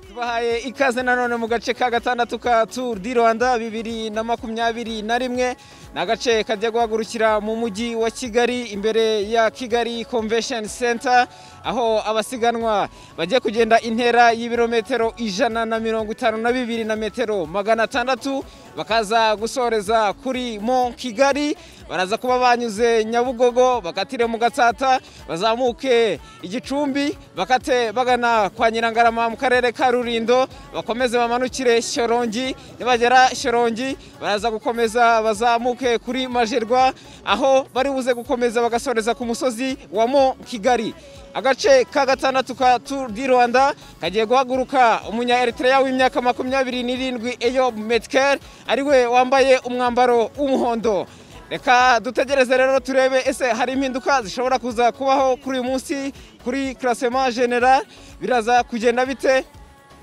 tubahaye ikaze nanone mu gace ka gatandatu ka turu di rwanda bibiri na makumyabiri na rimwe ni agace kajya guhagurukira mu mujyi wa kigali imbere ya kigali convention center aho abasiganwa bagiye kugenda intera y'ibirometero ijana na mirongo itanu na bibiri na metero magana atandatu bakaza gusoreza kuri mo kigali baraza kuba banyuze nyabugogo bakatire mu gatsata bazamuke igicumbi bakate bagana kwa nyirangarama mu karere ka rurindo bakomeze bamanukire shyorongi nibagera shyorongi baraza gukomeza bazamuke kuri majerwa aho bari buze gukomeza bagasoreza ku musozi wa mo kigali agace ka gatandatu ka turu di rwanda kagiye guhaguruka umunya eritrea w'imyaka makumyabiri n'irindwi eyo metikeri ari we wambaye umwambaro w'umuhondo reka dutegereze rero turebe ese hari impinduka zishobora kuza kubaho kuri uyu munsi kuri karasema genera biraza kugenda bite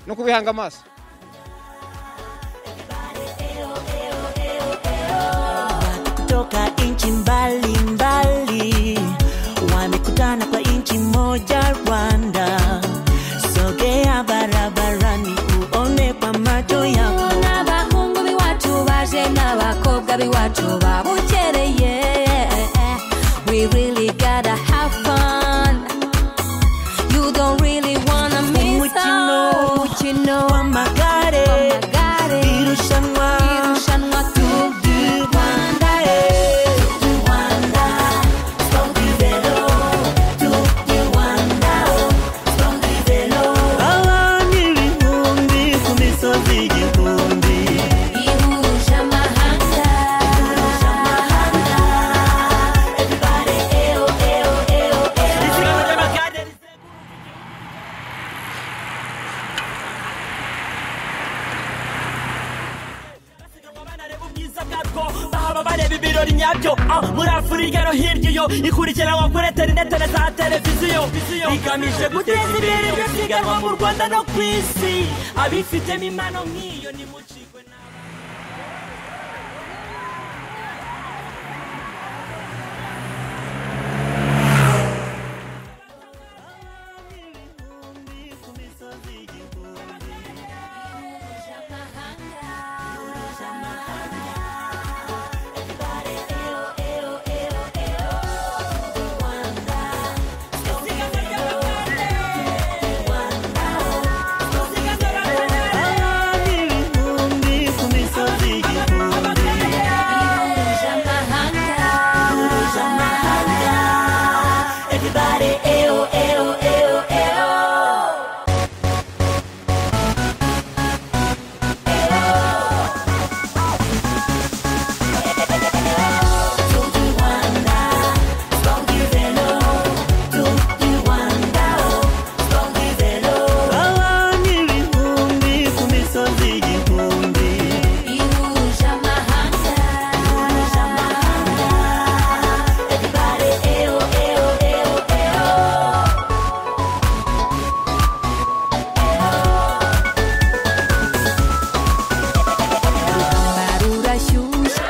no kubihanga amaso kutoka nchi mbalimbali wamekutana kwa nchi moja Rwanda. Sogea barabarani uone kwa macho yako. n'abahungu b'iwacu baje n'abakobwa b'iwacu babukereye we really gotta have fun you don't really wanna miss Umukino, out. umukino Wamagare, w'amagare irushanwa, irushanwa Tour du Rwanda eh. Abana ibihumbi ku misozi igihumbi. ihuje amahanga ihuje amahanga everybody eyo eyo eyo bareba ibirori nyabyo ah, muri afurika no hirya iyo ikurikiranwa kuri interineti na za televiziyo igamije guteza imbere iryo siganwa mu rwanda no ku isi abifitemo impano nk'iyo nimucikwe nawe Abana ibihumbi ku misozi igihumbi. Everybody, eyo, eyo, eyo, eyo. Abana ibihumbi ku misozi igihumbi. ihuje amahanga ihuje amahanga everybody eyo eyo eyo eyo rurashyushye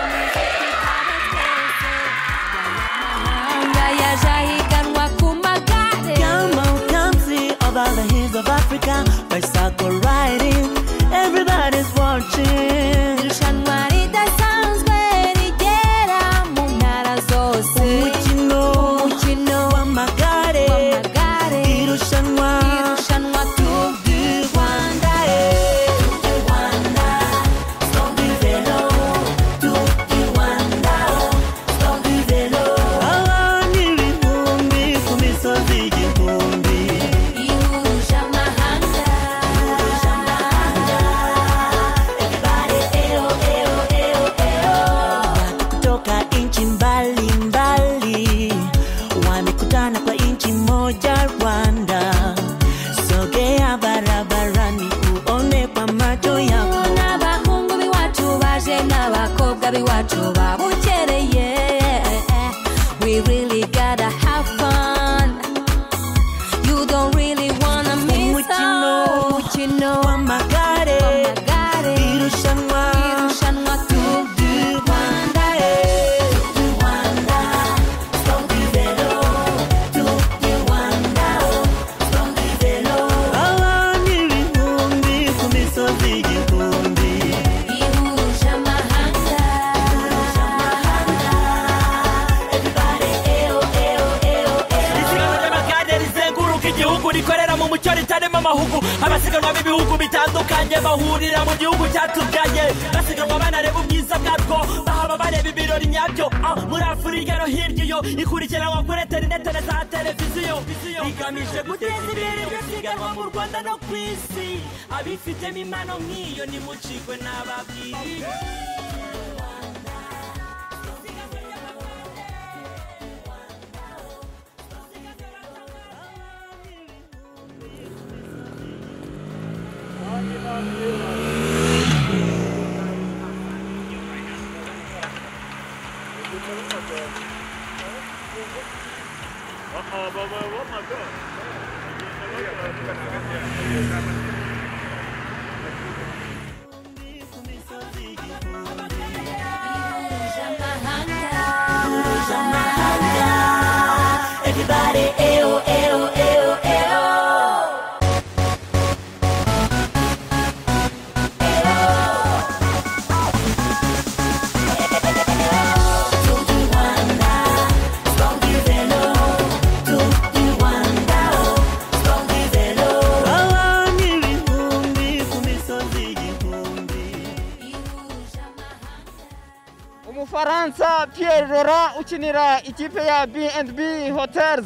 amahanga yaje ahiganwa ku magare Young country over the hills of Africa, bicycle riding, everybody's watching. irushanwa ridasanzwe rigera mu ntara zose Umukino umukino w'amagare, w'amagare irushanwa irushanwa Tour du Rwanda abana ibihumbi ku misozi igihumbi. ihuje amahanga ihuje amahanga everybody eyo eyo eyo eyo Toka nchi mbalimbali wamekutana kwa nchi moja Rwanda. Sogea barabarani uone kwa macho yako. n'abahungu b'iwacu baje n'abakobwa b'iwacu babukereye we really gotta have fun you don't really wanna miss Umukino, out. umukino w'amagare, w'amagare irushanwa, irushanwa Tour du Rwanda abana ibihumbi amahugu abasiganwa b'ibihugu bitandukanye bahurira mu gihugu cyatubyaye basiganwa banareba ubwiza bwabwo bahaba bareba ibirori nyabyo ah, muri afurika no hirya iyo ikurikiranwa kuri interinete na za televiziyo igamije guteza imbere iryo siganwa mu rwanda no ku isi abifitemo impano nk'iyo nimucikwe n'ababwiriye Everybody, ew, ew, ew, ew. Abantu ibihumbi ku misozi igihumbi umufaransa Pierre rora ukinira ikipe ya B&B hotels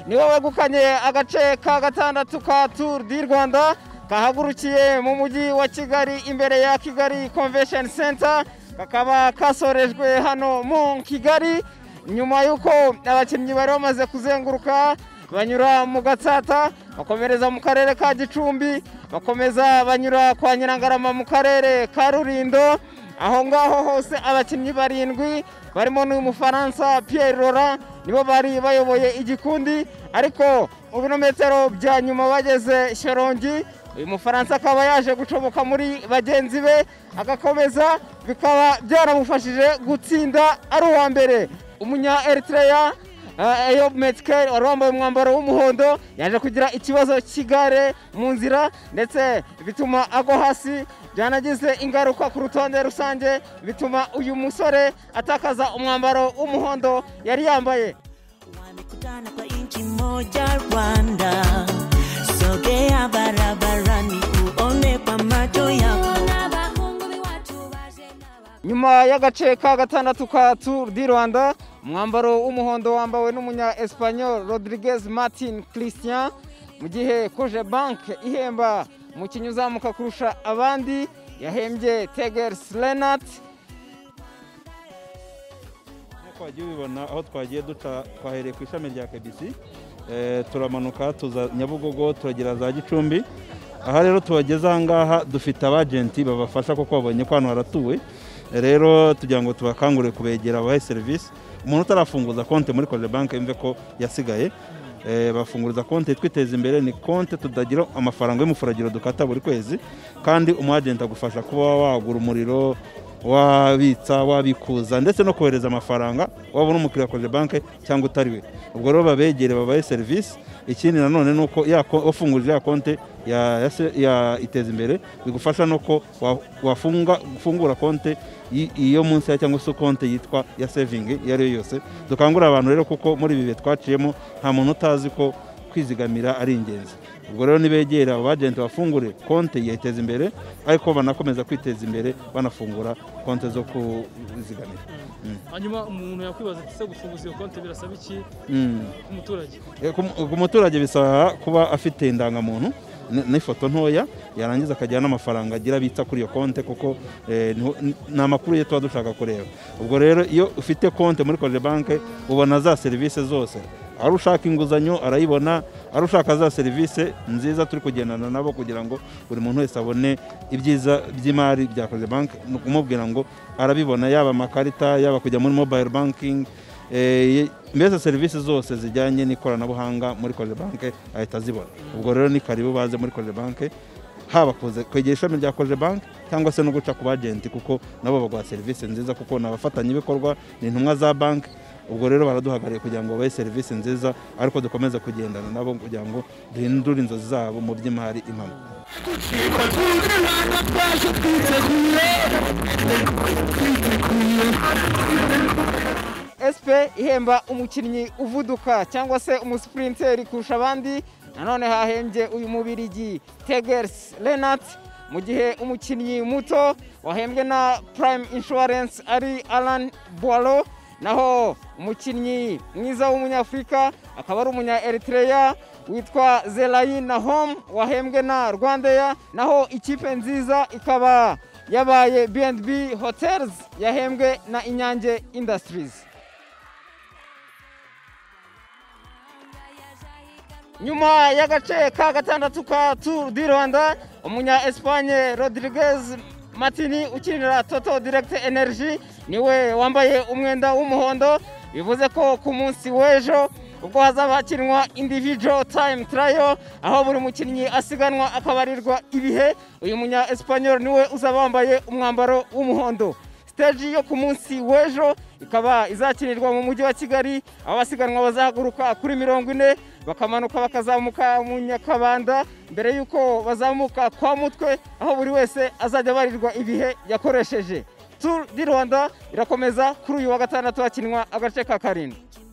niwe wegukanye agace ka gatandatu ka turu di rwanda kahagurukiye mu mujyi wa kigali imbere ya kigali convention center kakaba kasorejwe hano mu kigali nyuma y'uko abakinnyi bari bamaze kuzenguruka banyura mu gatsata bakomereza mu karere ka gicumbi bakomeza banyura kwa nyirangarama mu karere ka rulindo aho ngaho hose abakinnyi barindwi barimo n'uyu mufaransa Pierre Laurent nibo bari bayoboye igikundi ariko mu birometero bya nyuma bageze sharongi uyu mufaransa akaba yaje gucomoka muri bagenzi be agakomeza bikaba byaramufashije gutsinda ari uwa mbere umunya Eritrea Ah, Eyob Metkel wari wambaye umwambaro w'umuhondo yaje kugira ikibazo cy'igare mu nzira ndetse bituma agwa hasi byanagize ingaruka ku rutonde rusange bituma uyu musore atakaza umwambaro w'umuhondo yari yambaye wamekutana kwa nchi moja rwanda sogea barabarani uone kwa macho yako n'abahungu b'iwacu baje n'abakobwa nyuma y'agace ka gatandatu ka Tour du Rwanda umwambaro w'umuhondo wambawe n'umunya Espanyol Rodriguez Martin Christian mu gihe Koje Bank ihemba umukinnyi uzamuka kurusha abandi yahembye Tegers Renat nk'uko wagiye ubibona aho twagiye duca twahereye ku ishami rya kebisi eh, turamanuka tuza nyabugogo turagera za gicumbi aha rero tubageze aha ngaha dufite abajenti babafasha kuko babonye ko hano haratuwe Eh, rero tugira ngo tubakangurire kubegera abahe serivisi umuntu utarafunguza konti muri koje banki yumve ko yasigaye Eh, bafunguriza konti twiteza imbere ni konti tudagira amafaranga y'umufuragiro dukata buri kwezi kandi umwajenti agufasha kuba wagura umuriro wabitsa wabikuza ndetse no kohereza amafaranga waba uri umukiriya wa koje banki cyangwa utari we ubwo rero babegere babahe serivisi ikindi nanone ni uko ya ko- wafunguje ya konti ya, ya, se- ya iteza imbere bigufasha no ko wa- wafunga gufungura konti y- iyo munsi ya cyangwa se konti yitwa ya sevingi iyo ari yo yose dukangurira abantu rero kuko muri ibi bihe twaciyemo nta muntu utazi ko kwizigamira ari ingenzi ubwo rero nibegera abo bajenti bafungure konti yiteza imbere ariko banakomeza kwiteza imbere banafungura konti zo kuzigamira hanyuma umuntu yakwibaza ati ese gufunguza iyo konti birasaba iki Mm. ku muturage E, ku ku muturage bisaba kuba afite indangamuntu n- n'ifoto ntoya yarangiza akagira n'amafaranga agira bitsa kuri iyo konti kuko eh, niho- n- ni amakuru ye tuba dushaka kureba ubwo rero iyo ufite konti muri koje banki ubona za serivisi zose ari ushaka inguzanyo arayibona ari ushaka za serivisi nziza turi kugendana nabo kugira ngo buri muntu wese abone ibyiza by'imari bya koje banki ni ukumubwira ngo arabibona yaba amakarita yaba kujya muri mobile banking Eh, mbese serivisi zose zijyanye n'ikoranabuhanga muri koje banki ahita azibona ubwo rero ni karibu baze muri koje banki haba kuza kwegera ishami rya koje banki cyangwa se no guca ku bajenti kuko nabo baguha serivisi nziza kuko ni abafatanyabikorwa ni intumwa za banki ubwo rero baraduhagarariye kugira ngo babahe serivisi nziza ariko dukomeze kugendana nabo kugira ngo duhindure inzozi zabo mu by'imari impamo SP ihemba umukinnyi uvuduka cyangwa se umusiprinteri kurusha abandi nanone hahembye uyu mubirigi tegers renat mu gihe umukinnyi muto wahembwe na prime insurance ari alan boiro naho umukinnyi mwiza w'umunyafurika akaba ari umunya eritreya witwa zerayin nahom wahembwe na rwandeya naho ikipe nziza ikaba yabaye bnb hotels yahembwe na inyange industries nyuma y'agace ka gatandatu ka turu di rwanda umunya esipanye rodiriguez matini ukinira toto diregite energy niwe wambaye umwenda w'umuhondo bivuze ko ku munsi w'ejo ubwo hazaba hakinwa indivijo tayimu tarayo aho buri mukinnyi asiganwa akabarirwa ibihe uyu munya esipanyol niwe uzaba wambaye umwambaro w'umuhondo siteji yo ku munsi w'ejo ikaba izakinirwa mu mujyi wa kigali aho abasiganwa bazahaguruka kuri mirongo ine bakamanuka bakazamuka mu nyakabanda mbere y'uko bazamuka kwa mutwe aho buri wese azajya abarirwa ibihe yakoresheje turu di rwanda irakomeza kuri uyu wa gatandatu hakinwa agace ka karindwi